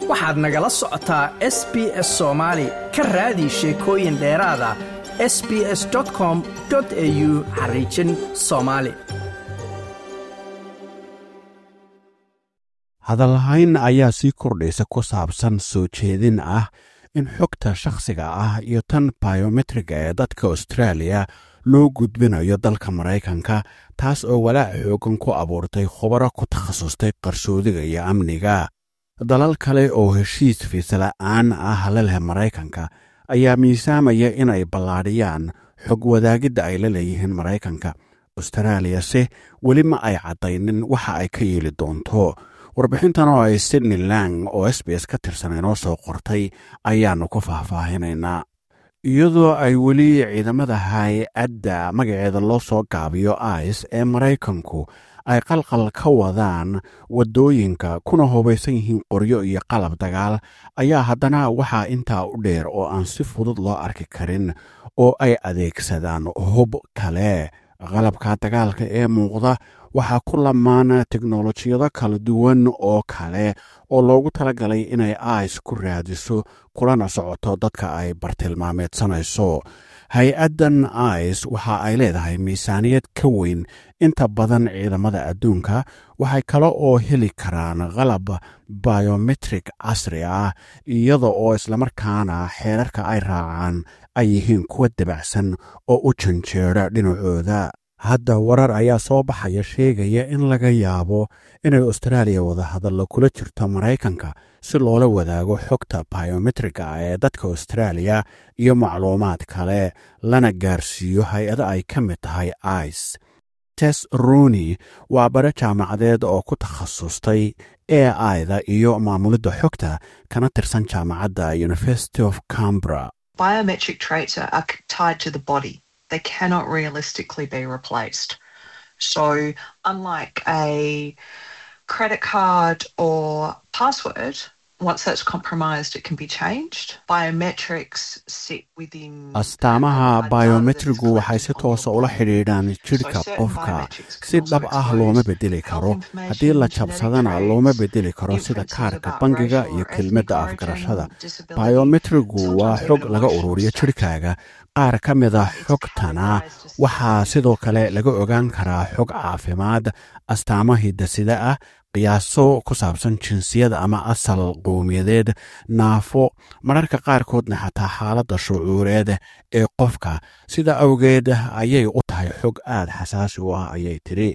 waxaad nagala socotaa s b s soomaali ka raadi sheekooyin dheeraada s b s com au xariijin soomaali hadalhayn ayaa sii kordhaysa ku saabsan soo jeedin ah in xogta shakhsiga ah iyo tan bayometriga ee dadka austraaliya loo gudbinayo dalka maraykanka taas oo walaac xoogan ku abuurtay khubaro ku takhasustay qarsoodiga iyo amniga dalal kale oo heshiis fiisala'aan ah la leh maraykanka ayaa miisaamaya inay ballaadhiyaan xog wadaagidda ay la leeyihiin maraykanka austraaliyase weli ma ay caddaynin waxa ay ka yeeli doonto warbixintan oo ay sydney lang oo s b s ka tirsan inoo soo qortay ayaannu ku faahfaahinaynaa iyadoo ay weli ciidamada hay-adda magaceeda loo soo gaabiyo ice ee maraykanku ay qalqal ka wadaan waddooyinka kuna hubaysan yihiin qoryo iyo qalab dagaal ayaa haddana waxaa intaa u dheer oo aan si fudud loo arki karin oo ay adeegsadaan hub kale qalabka dagaalka ee muuqda waxaa ku lamaan teknolojiyado kala duwan oo kale oo loogu talagalay inay ice ku raadiso kulana socoto dadka ay bartilmaameedsanayso hay-addan ice waxa ay leedahay miisaaniyad ka weyn inta badan ciidamada adduunka waxay kale oo heli karaan qalab biometrik casri ah iyada oo islamarkaana xeerarka ay raacaan ay yihiin kuwa dabacsan oo u janjeera dhinacooda hadda warar ayaa soo baxaya sheegaya in laga yaabo inay austraaliya wadahadallo kula jirto maraykanka si loola wadaago xogta biometriga ee dadka austraaliya iyo macluumaad kale lana gaarsiiyo hay-ado ay ka mid tahay ice tes roni waa bare jaamacadeed oo ku takhasustay e ida iyo maamulidda xogta kana tirsan jaamacadda university of cambra biometric traits are, are tied to the body. They cannot realistically be replaced. So, unlike a credit card or password, once that's compromised, it can be changed. Biometrics sit within. astaamaha biometrigu waxay si toosa ula xidhiidhaan jidhka qofka si dhab ah looma bedeli karo haddii la jabsadana looma bedeli karo sida kaarka bangiga iyo kelmadda afgarashada biometrigu waa xog laga ururiyo jidhkaaga qaar ka mida xogtana waxaa sidoo kale laga ogaan karaa xog caafimaad astaamo hidasida ah qiyaaso ku saabsan jinsiyad ama asal qowmiyadeed naafo mararka qaarkoodna xataa xaaladda shucuureed ee qofka sida awgeed ayay u tahay xog aad xasaasi u ah ayay tidhi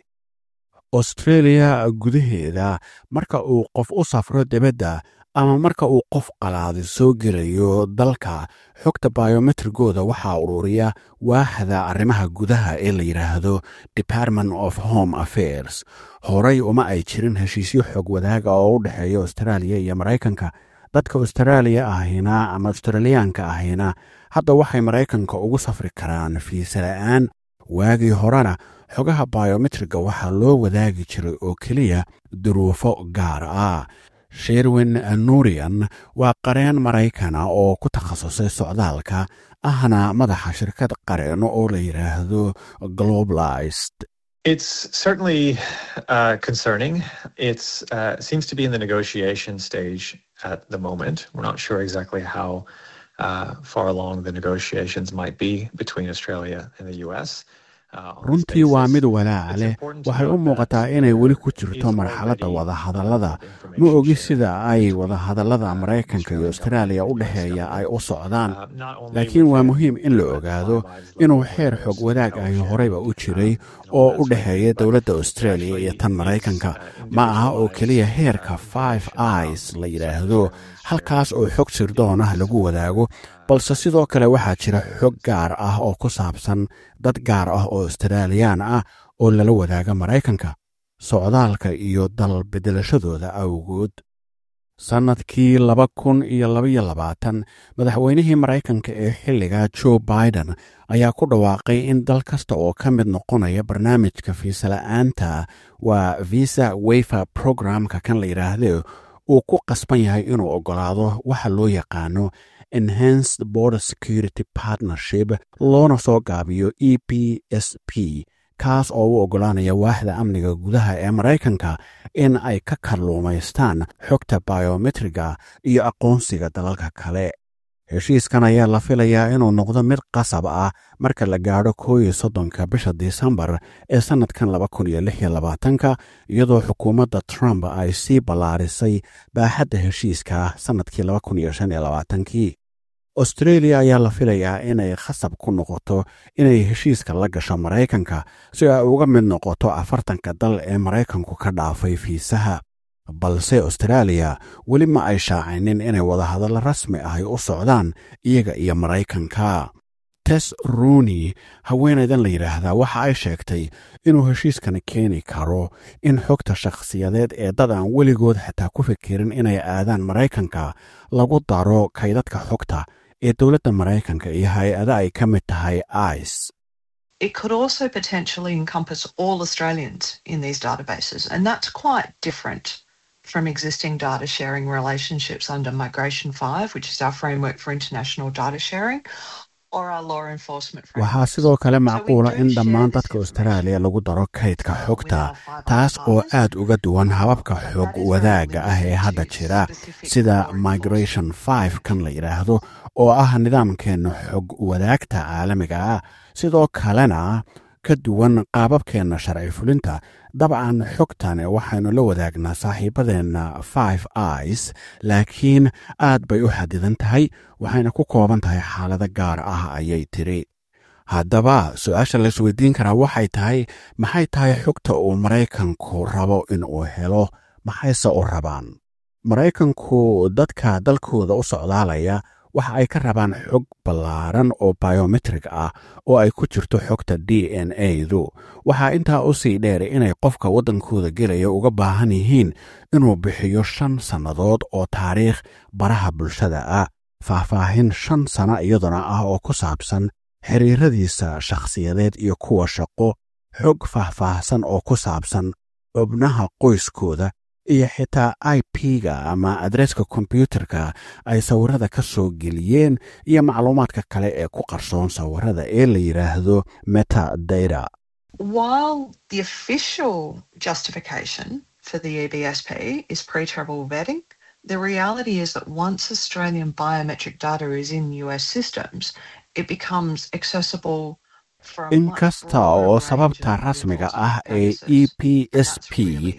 austreeliya gudaheeda marka uu qof u safro dibadda ama marka uu qof qalaadi soo gelayo dalka xogta biometrigooda waxaa ururiya waaxda arrimaha gudaha ee la yidhaahdo department of home affairs horey uma ay jirin heshiisyo xog wadaaga oo u dhexeeya austraaliya iyo maraykanka dadka austraaliya ahina ama australiyaanka ahina hadda waxay maraykanka ugu safri karaan fiisa la'aan waagii horena xogaha biometriga waxaa loo wadaagi jiray oo keliya duruufo gaar ah sherwin nurian waa qareen maraykana oo ku takhasusay socdaalka ahna madaxa shirkad qareeno oo la yidhaahdo globalized It's certainly uh, concerning. It uh, seems to be in the negotiation stage at the moment. We're not sure exactly how uh, far along the negotiations might be between Australia and the US. runtii waa mid walaaca leh waxay u muuqataa inay weli ku jirto marxaladda wadahadallada ma ogi sida ay wadahadallada maraykanka iyo austraaliya u dhexeeya ay u socdaan laakiin waa muhiim in la ogaado inuu xeer xog wadaag ahi horeyba u jiray oo u dhexeeya dowladda austraaliya iyo tan maraykanka ma aha oo keliya heerka five ic la yidhaahdo halkaas oo xog sirdoon ah lagu wadaago balse sidoo kale waxaa jira xog gaar ah oo ku saabsan dad gaar ah oo austraaliyaan ah oo lala wadaaga maraykanka socdaalka iyo dal bedelashadooda awgood sannadkii laba kun iyo labaiyo labaatan madaxweynihii maraykanka ee xilliga joe biden ayaa ku dhawaaqay in dal kasta oo ka mid noqonaya barnaamijka fiisala'aanta waa visa weyfer programka kan la yidhaahde uu ku qasban yahay inuu oggolaado waxa loo yaqaano enhanced border security partnership loona soo gaabiyo e p s p kaas oo u oggolaanaya waaxda amniga gudaha ee maraykanka in ay ka kalluumaystaan xogta biometriga iyo aqoonsiga dalalka kale heshiiskan ayaa la filayaa inuu noqdo mid qasab ah marka la gaadho koo iyo soddonka bisha disembar ee sannadkan laba kun iyo lix iyo labaatanka iyadoo xukuumadda trump ay sii ballaarisay baaxadda heshiiska sannadkii laba kun iyo shan iyo labaatankii austreeliya ayaa la filayaa inay khasab ku noqoto inay heshiiska la gasho maraykanka si ay uga mid noqoto afartanka dal ee maraykanku ka dhaafay fiisaha balse austaraaliya weli ma ay shaacinin inay wadahadallo rasmi ahy u socdaan iyaga iyo maraykanka tes ruuni haweenaydan la yidhaahdaa waxa ay sheegtay inuu heshiiskani keeni karo in xogta shakhsiyadeed ee dad aan weligood xataa ku fikirin inay aadaan maraykanka lagu daro kaydadka xogta ee dowladda maraykanka iyo hay-ada ay ka mid tahay ice It could also potentially encompass all Australians in these databases, and that's quite different from existing data sharing relationships under Migration 5, which is our framework for international data sharing, or our law enforcement waxaa framework. sidoo kale macquula in dhammaan dadka austraaliya lagu daro kaydka xogta taas oo aad uga duwan hababka xog wadaagga ah ee hadda jira sida migration 5 kan la yidhaahdo oo ah nidaamkeenna xog wadaagta caalamiga ah sidoo kalena ka duwan qaababkeenna sharci fulinta dabcan xogtan waxaynu la wadaagnaa saaxiibadeenna five ic laakiin aad bay u xadidan tahay waxayna ku kooban tahay xaalado gaar ah ayay tiri haddaba su-aasha laisweydiin karaa waxay tahay maxay tahay xogta uu maraykanku rabo inuu helo maxayse u rabaan maraykanku dadka dalkooda u socdaalaya waxa ay ka rabaan xog ballaaran oo biometrik ah oo ay ku jirto xogta d n a du waxaa intaa u sii dheer inay qofka waddankooda gelaya uga baahan yihiin inuu bixiyo shan sannadood oo taariikh baraha bulshada ah faahfaahin shan sana iyaduna ah oo ku saabsan xiriiradiisa shakhsiyadeed iyo kuwa shaqo xog faahfaahsan oo ku saabsan xubnaha qoyskooda iyo xitaa i p-ga ama adreeska kombyuutarka ay sawirada ka soo geliyeen iyo macluumaadka kale ee ku qarsoon sawirada ee la yidhaahdo metadata While the official justification for the EBSP is pre travel vetting, the reality is that once Australian biometric data is in US systems, it becomes accessible from in kasta oo sababta rasmiga ah ee e p s p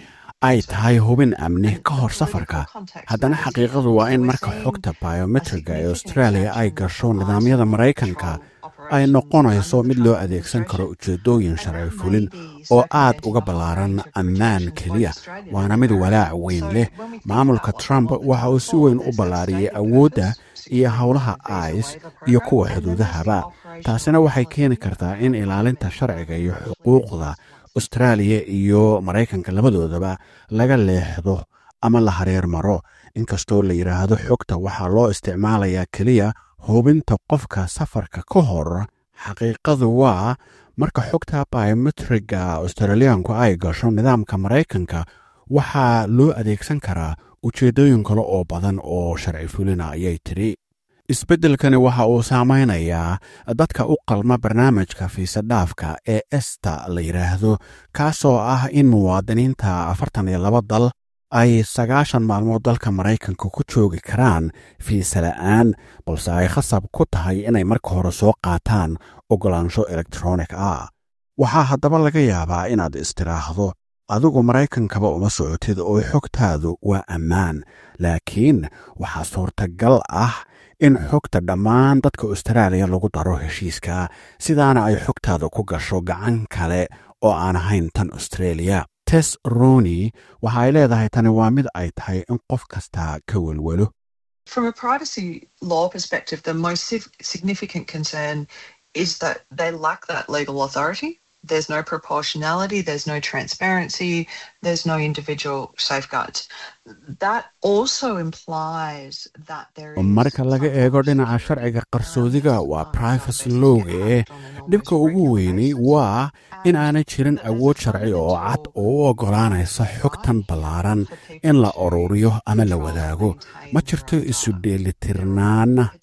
ay tahay hubin amni ka hor safarka haddana xaqiiqadu waa in marka xogta biometriga ee australia ay gasho nidaamyada maraykanka ay noqonayso mid loo adeegsan karo ujeeddooyin sharci fulin oo aad uga ballaaran ammaan keliya waana mid walaac weyn leh maamulka trump waxa uu si weyn u ballaariyey awoodda iyo howlaha ice iyo kuwa xuduudahaba taasina waxay keeni kartaa in ilaalinta sharciga iyo xuquuqda austraaliya iyo maraykanka labadoodaba laga leexdo ama la hareer maro inkastoo la yidhaahdo xogta waxaa loo isticmaalayaa keliya hubinta qofka safarka ka hor xaqiiqadu waa marka xogta biometriga australiyaanku ay gasho nidaamka maraykanka waxaa loo adeegsan karaa ujeeddooyin kale oo badan oo sharci fulina ayay tidhi isbeddelkani waxa uu saamaynayaa dadka u qalma barnaamijka fiisadhaafka ee esta la yidhaahdo kaasoo ah in muwaadiniinta afartan iyo laba dal ay sagaashan maalmood dalka maraykanka ku joogi karaan fiisa la'aan balse ay khasab ku tahay inay marka hore soo qaataan oggolaansho elektronik ah waxaa haddaba laga yaabaa inaad istiraahdo adigu maraykankaba uma socotid oo xogtaadu waa ammaan laakiin waxaa suurtagal ah in xogta dhammaan dadka austraaliya lagu daro heshiiska sidaana ay xogtaada ku gasho gacan kale oo aan ahayn tan australia tes roni waxa ay leedahay tani waa mid ay tahay in qof kastaa ka welwelo From a privacy law perspective, the most sig- significant concern is that they lack that legal authority. There's no proportionality, there's no transparency, there's no individual safeguards. That also implies that there is. marka laga eego dhinaca sharciga qarsoodiga waa privacy lowga ee dhibka ugu weyni waa in aanay jirin awood sharci oo cad oo u oggolaanaysa xogtan ballaaran in la ururiyo ama la wadaago ma jirto isu dheelitirnaan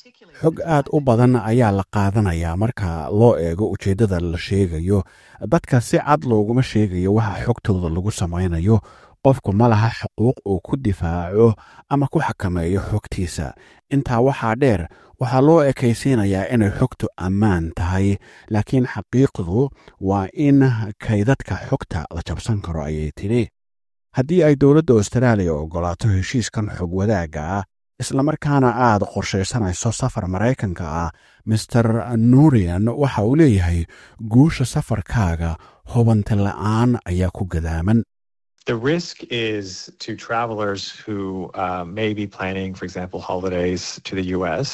xog aad u badan ayaa la qaadanayaa marka loo eego ujeeddada la sheegayo dadka si cad looguma sheegayo waxa xogtooda lagu samaynayo qofku ma laha xuquuq uu ku difaaco ama ku xakameeyo xogtiisa intaa waxaa dheer waxaa loo ekaysiinayaa inay xogtu ammaan tahay laakiin xaqiiqdu waa in kaydadka xogta la jabsan karo ayay tidhi haddii ay dowladda austraaliya oggolaato heshiiskan xog wadaagga ah islamarkaana aad qorshaysanayso safar maraykanka ah master nurian waxa uu leeyahay guusha safarkaaga hubanta la'aan ayaa ku gadaaman The risk is to travelers who uh, may be planning, for example, holidays to the U.S.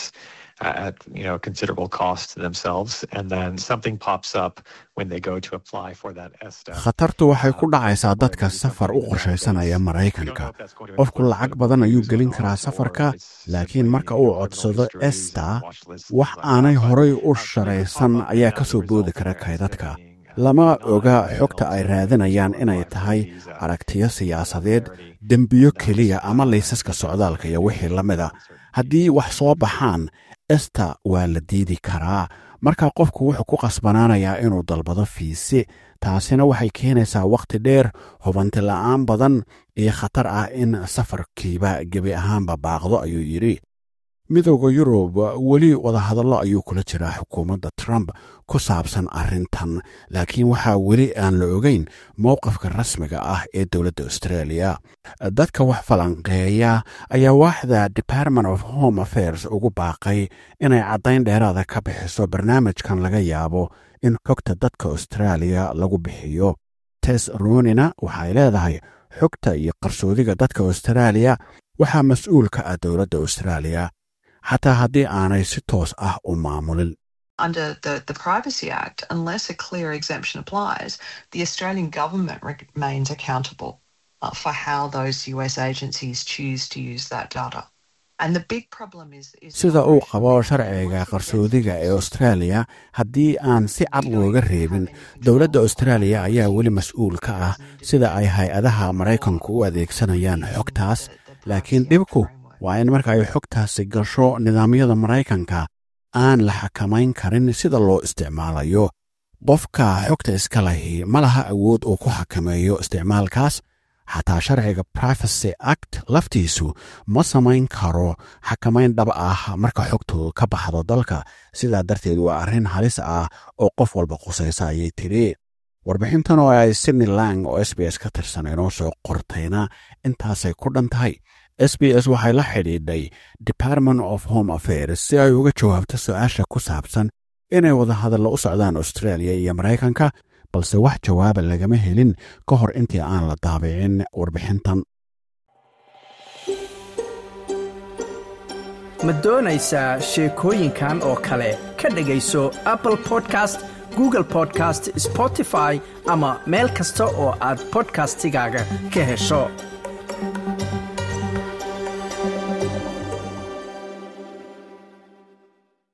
at you know considerable cost to themselves, and then something pops up when they go to apply for that ESTA. khatartu waxay ku dhacaysaa dadka safar u qorshaysanaya maraykanka qofku lacag badan ayuu gelin karaa safarka laakiin marka uu codsado esta wax aanay horay u sharaysan ayaa ka soo boodi kara kaydadka lama oga xogta ay raadinayaan inay tahay aragtiyo siyaasadeed dembiyo keliya ama laysaska socdaalka iyo wixii la mida haddii wax soo baxaan esta waa la diidi karaa marka qofku wuxuu ku qasbanaanayaa inuu dalbado fiise taasina waxay keenaysaa wakhti dheer hubanti la'aan badan iyo khatar ah in safarkiiba gebi ahaanba baaqdo ayuu yidhi midowda yurub weli wadahadallo ayuu kula jiraa xukuumadda trump ku saabsan arrintan laakiin waxaa weli aan la ogeyn mowqifka rasmiga ah ee dowladda australia dadka wax falanqeeya ayaa waaxda department of home affairs ugu baaqay inay caddayn dheeraada ka bixiso barnaamijkan laga yaabo in xogta dadka austraaliya lagu bixiyo tes runina waxay leedahay xogta iyo qarsoodiga dadka austraaliya waxaa mas-uul ka ah dowladda austraaliya xataa haddii aanay si toos ah u maamulin Under the, the Privacy Act, unless a clear exemption applies, the Australian government remains accountable uh, for how those US agencies choose to use that data. And the big problem is, is sida uu qabo sharciga qarsoodiga ee australia haddii aan si cad looga reebin dowladda austraaliya ayaa weli mas-uul ka ah sida ay hay-adaha maraykanku u adeegsanayaan xogtaas laakiin dhibku waa in marka ay xogtaasi gasho nidaamyada maraykanka aan la xakamayn karin sida loo isticmaalayo qofka xogta iska lahi ma laha awood uu ku xakameeyo isticmaalkaas xataa sharciga privacy act laftiisu ma samayn karo xakamayn dhab ah marka xogtu ka baxdo dalka sidaa darteed waa arrin halis ah oo qof walba qusaysa ayay tidhi warbixintan oo ay sydney lang oo s b s ka tirsan inoo soo qortayna intaasay ku dhan tahay s b s waxay la xidhiidhay department of home affairs si ay uga jawaabto su-aasha ku saabsan inay wadahadallo u socdaan australia iyo maraykanka balse wax jawaaba lagama helin ka hor intii aan la daabicin warbixintan ma doonaysaa sheekooyinkan oo kale ka dhegayso apple podcast google podcast spotify ama meel kasta oo aad bodkastigaaga ka hesho